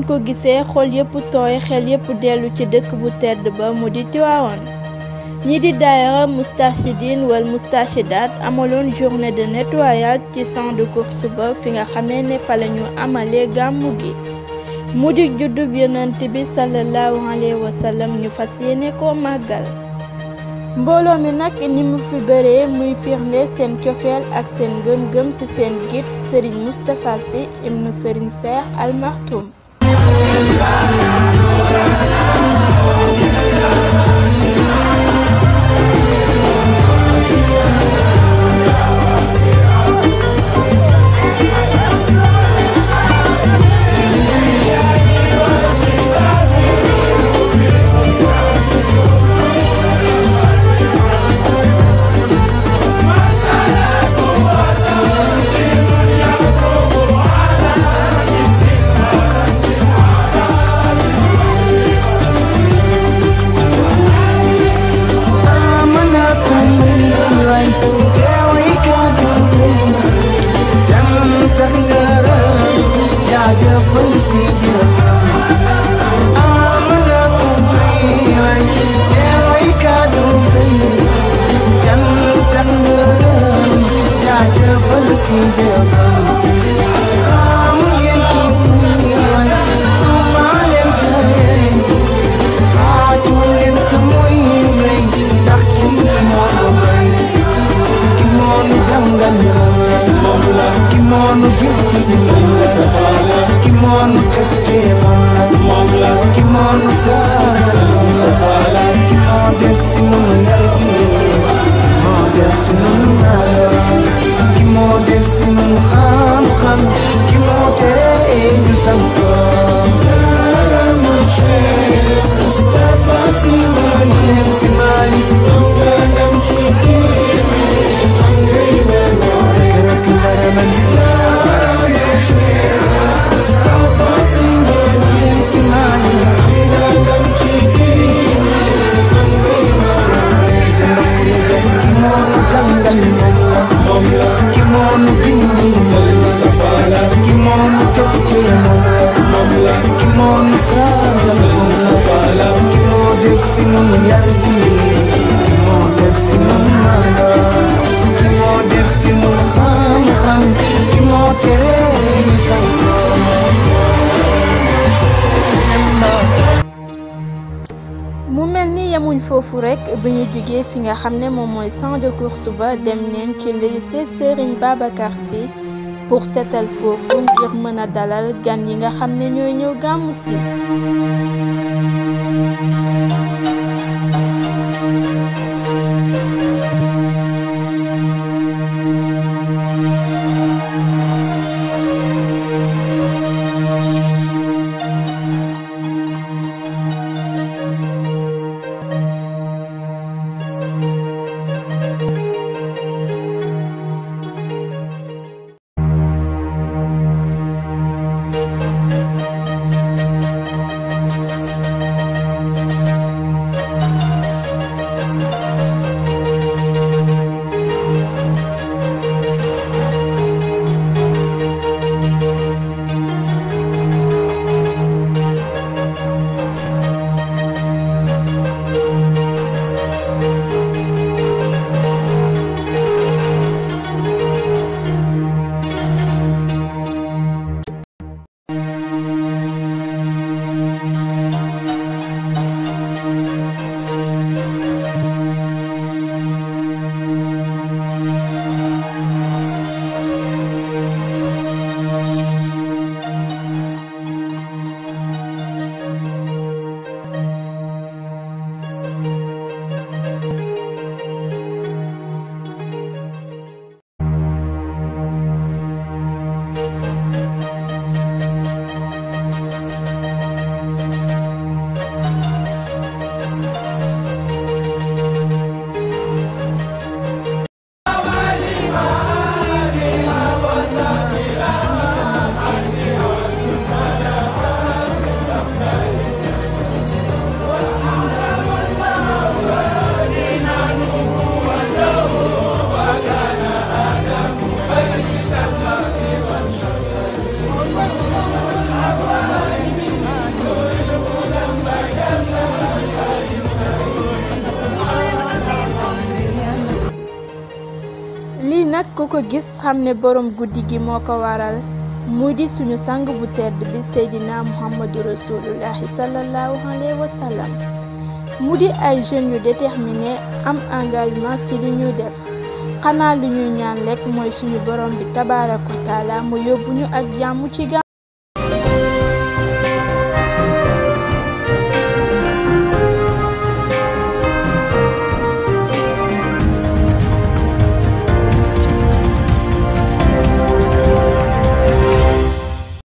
ko gisee xol yépp tooy xel yépp dellu ci dëkk bu tedd ba mu di Tiwaawan ñi di daayira Moustarchidine wal Moustarchidaat amaloon journée de nettoyage ci champ de course ba fi nga xamee ne fa la ñu amalee gàmmu gi mu di juddub yonent bi sallallahu alayhi wa sallam ñu fas yéene koo màggal mbooloo mi nag ni mu fi bëree muy firnde seen cofeel ak seen gëm-gëm ci seen git Serigne Moustapha Sy ibn Serigne Cheikh Al Maktoum foofu rek bi ñu jógee fi nga xam ne moom mooy champ de course ba dem neen ci lycée Serigne Babacar Sy pour seetal foofu ngir mën a dalal gan yi nga xam ne ñooy ñëw gàmmu si ku ko gis xam ne borom guddi gi moo ko waral mu di suñu sang bu tedd bi seydina muhammadu rasulullahi sallallahu alayhi wa sallam mu di ay jeunes yu déterminé am engagement ci lu ñuy def xanaa lu ñuy ñaan lekk mooy suñu borom bi tabaaraka wa taala mu yóbbu ñu ak jàmm ci